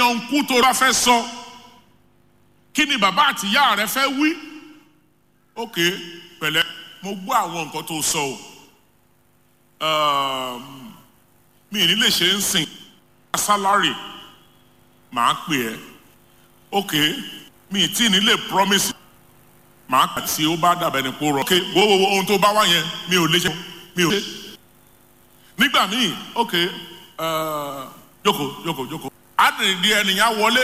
ọ̀nkú tó bá fẹ́ sọ kí ni bàbá àtìyá rẹ fẹ́ wí ok pẹ̀lẹ́ mo gbọ́ àwọn nǹkan tó sọ o mi ní lè ṣe ń sìn sálárì màá pè ẹ́ ok mi tí ní lè promise màá kà tí ó bá dàbẹ̀ ní kó rọ ok wo wo wo ohun tó bá wá yẹn mi ò lè ṣe mi ò ṣe nígbà míì ok jókòó jókòó jókòó àdìrí ẹnìyàn wọlé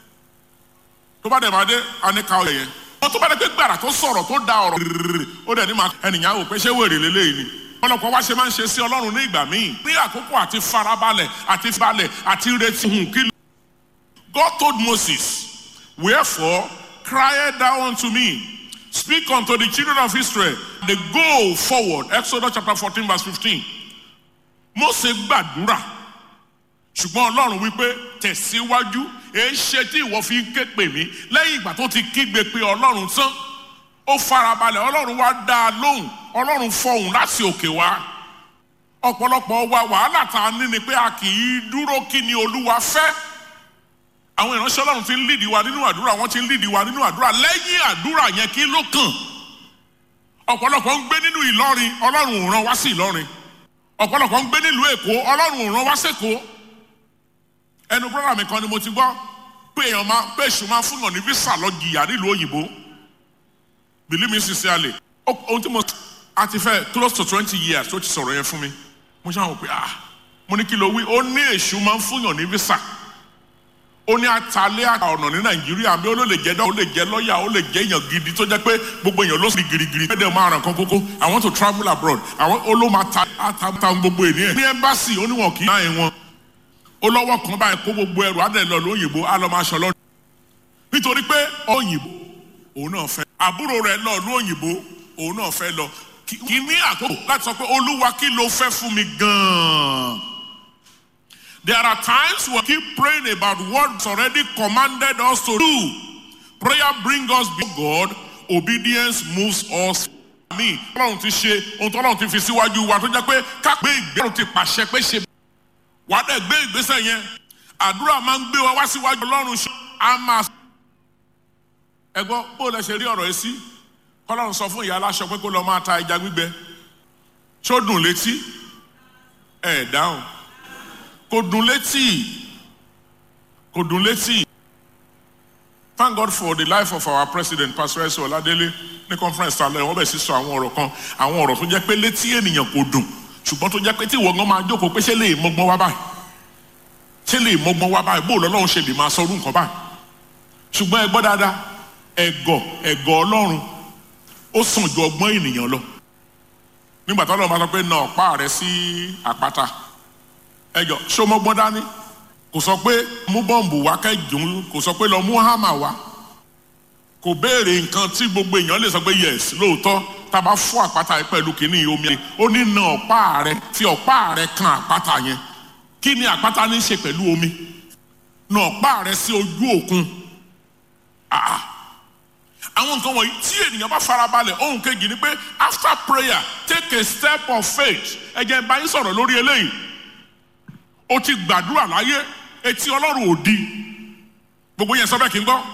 tó bá dẹ̀ máa dé aníkà ọ̀yẹ̀ yẹn wọ́n tó bá dẹ̀ pé gbàrà tó sọ̀rọ̀ tó da ọ̀rọ̀ rírì ó dẹ̀ ní ma ẹnìyàn wò pé ṣé wèrè lélẹ́yìí ni ọlọ́pàá wá ṣe máa ń ṣe sí ọlọ́run ní ìgbà míì ní àkókò àti farabalẹ̀ àti balẹ̀ àti retí hùn kí. God told Moses wherefore cry thou unto me speak unto the children of Israel they go forward Exodus chapter fourteen verse fifteen Mose gbàdúrà ṣùgbọ́n ọlọ́run wípé tẹ̀síwájú èé ṣe tí ìwọ fi ń ké pè mí lẹ́yìn ìgbà tó ti kígbe pé ọlọ́run tán ó farabalẹ̀ ọlọ́run wá dá a lóhùn ọlọ́run fọhùn láti òkè wá ọ̀pọ̀lọpọ̀ wa wàhálà tá a ní ni pé a kì í dúró kí ni olúwa fẹ́ àwọn ìránṣẹ́ ọlọ́run ti ń lídìí wa nínú àdúrà wọ́n ti ń lídìí wa nínú àdúrà lẹ́yìn àdúrà yẹn kí ló kàn ọ̀pọ̀lọpọ̀ ń gbé nínú ìlọrin ọlọ́run ò rán wá sí ìlọrin ọ̀pọ̀lọpọ̀ ń gbé nílùú èkó ọlọ́run ò rán wá sẹ́kọ̀ọ́ ẹnu brọ́dà mi kan ni mo ti gbọ́ pé èèyàn máa pé èṣù máa fún yàn ní visa lọ jìyà nílùú òyìnbó believe me sincerely ohun tí mo a ti fẹ́ close to twenty years tó ti sọ̀rọ̀ yẹn fún mi mo ṣáà wò pé ah mo ní kí ló wí ó ní èṣù máa ń fún yàn ní visa ó ní atalẹ́ àkà ọ̀nà ní nàìjíríà bí ó lè jẹ́ dọ́ ó lè jẹ́ lọ́ọ̀yà ó lè jẹ́ èèyàn gidi tó jẹ́ pé gbogbo èèyàn ló sì girigiri ẹ̀dẹ̀ máa ràn kan kókó I want to travel abroad àwọn ó ló máa ta ata gbogbo ènìyàn ní ẹ́mbásì ó níwọ̀n kì í náà wọn ó lọ́wọ́ kan báyìí kó gbogbo ẹrù á dẹ̀ lọ lóyìnbó á lọ máa ṣọ lọ́dún nítorí pé òyìnbó òun náà fẹ́ àbúrò rẹ̀ lọ lóyìnbó òun náà fẹ́ lọ kì í ní àkókò láti sọ pé olúwa kí ló fẹ́ fún mi gan-an. There are times we keep praying about what's already commanded us to do. Prayer brings us before God. Obedience moves us. Mi Ọlọ́run ti ṣe ohun tó Ọlọ́run ti fi síwájú wa tó jẹ́ pé ká gbé ìgbésẹ̀ ti pàṣẹ pé ṣe. Wàá dẹ̀ gbé ìgbésẹ̀ yẹn. Àdúrà máa ń gbé wa wá síwájú Ọlọ́run ṣe. A máa. Ẹ gbọ́ bó lẹ ṣe rí ọ̀rọ̀ yìí sí? Ọlọ́run sọ fún ìyá aláṣọ pé kó lọ máa ta ẹja gbígbẹ. Ṣó dùn létí? Ẹ dáhùn kò dùn létí kò dùn létí. Thank God for the life of our president Pastor Ẹsẹ Ọládélé ní conference alẹ́ wọ́n bẹ̀ sí sọ àwọn ọ̀rọ̀ kan àwọn ọ̀rọ̀ tó jẹ́ pé létí ènìyàn kò dùn ṣùgbọ́n tó jẹ́ pé tí ìwọ̀ngàn máa jókòó pé ṣé lè mọ́gbọ́n wá báyìí ṣé lè mọ́gbọ́n wá báyìí bóòlù ọlọ́run ṣe lè máa sọ orú nǹkan báyìí ṣùgbọ́n ẹ gbọ́ dáadáa ẹ̀gọ̀ ẹ̀gọ̀ ọlọ́run ó sàn ju ọgbọ́n ènìyàn lọ nígbà tó ọlọ́run bá sọ pé na ọ̀pá rẹ sí àpáta ẹjọ sọmọgbọn dání kò sọ pé mú bọ́ǹbù wá kẹjùn kò sọ pé lọ mú hámà wá kò béèrè nǹkan tí gbogbo èèyàn lè sọ pé yes lóòótọ́ tá a bá fún àpáta yìí pẹ̀lú kínní omi yẹn ó ní na ọ̀pá rẹ fi ọ̀pá rẹ kan àpáta yẹn kí ni àpáta ní í ṣe pẹ̀lú omi na ọ̀pá rẹ sí ojú òkun àwọn nǹkan wọ̀nyí tí ènìyàn bá farabalẹ̀ ohun kejì ni pé after prayer take a step of faith ẹ jẹ́ n bá yín sọ̀rọ̀ lórí eléyìí o ti gbàdúrà láyé etí ọlọ́run ò di gbogbo yẹn sọ bẹ́ẹ̀ kí n gbọ́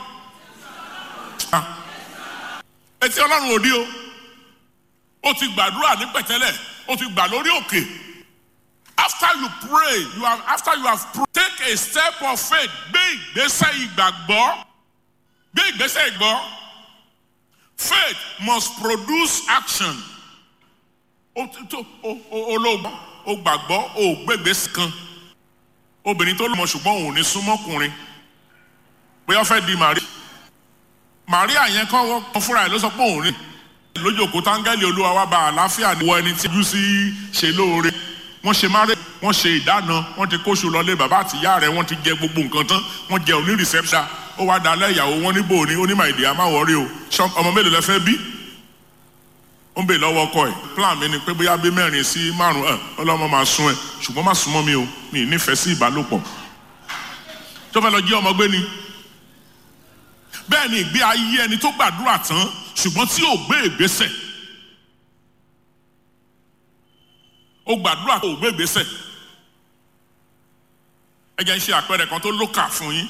etí ọlọ́run ò di o o ti gbàdúrà ní pẹ̀tẹ́lẹ̀ o ti gbà lórí òkè after you pray you have after you have pray, take a step of faith gbé ìgbésẹ̀ ìgbàgbọ́ gbé ìgbésẹ̀ ìgbọ́ faith must produce action o tó o o olóògbọ́ o gbàgbọ́ o gbégbèsè kan obìnrin tó lọ́mọ ṣùgbọ́n òun ò ní súnmọ́kùnrin bóyá ó fẹ́ di Màríà Màríà yẹn kọ́ wọ́n fúnra ẹ̀ ló sọ pé òun rìn lójókòó táńgẹ́lì olúwa wá bá àlàáfíà ní wọ ẹni tí ojú sí ṣe lóore wọ́n ṣe márè wọ́n ṣe ìdáná wọ́n ti kóṣù lọlé bàbá àti ìyá rẹ̀ wọ́n ti jẹ gbogbo nǹkan tán wọ́n jẹ òní reception ó wá dalẹ̀ ìyàwó wọn níbo ní onímọ̀ èdè àmàwọ̀rí o ọmọ mélòó lẹ fẹ́ bí ó ń bè lọ́wọ́ ọkọ ẹ̀ plan mi ni pé bóyá bí mẹ́rin sí márùn ẹ̀ ọlọ́mọ máa sún ẹ̀ ṣùgbọ́n má súnmọ́ mi o mi ì nífẹ̀ẹ́ sí ìbálòpọ̀ tó fẹ́ lọ jí ọmọ gbé ni bẹ́ẹ̀ ni ìgbé ayé ẹni tó gbàdúrà tán ṣùgbọ́n tí ò gbé ìgbésẹ̀ ó gbàdúrà tó ò gbé ìgbésẹ̀ ẹ jẹ́ ń ṣe àpẹẹrẹ kan tó lókà fún yín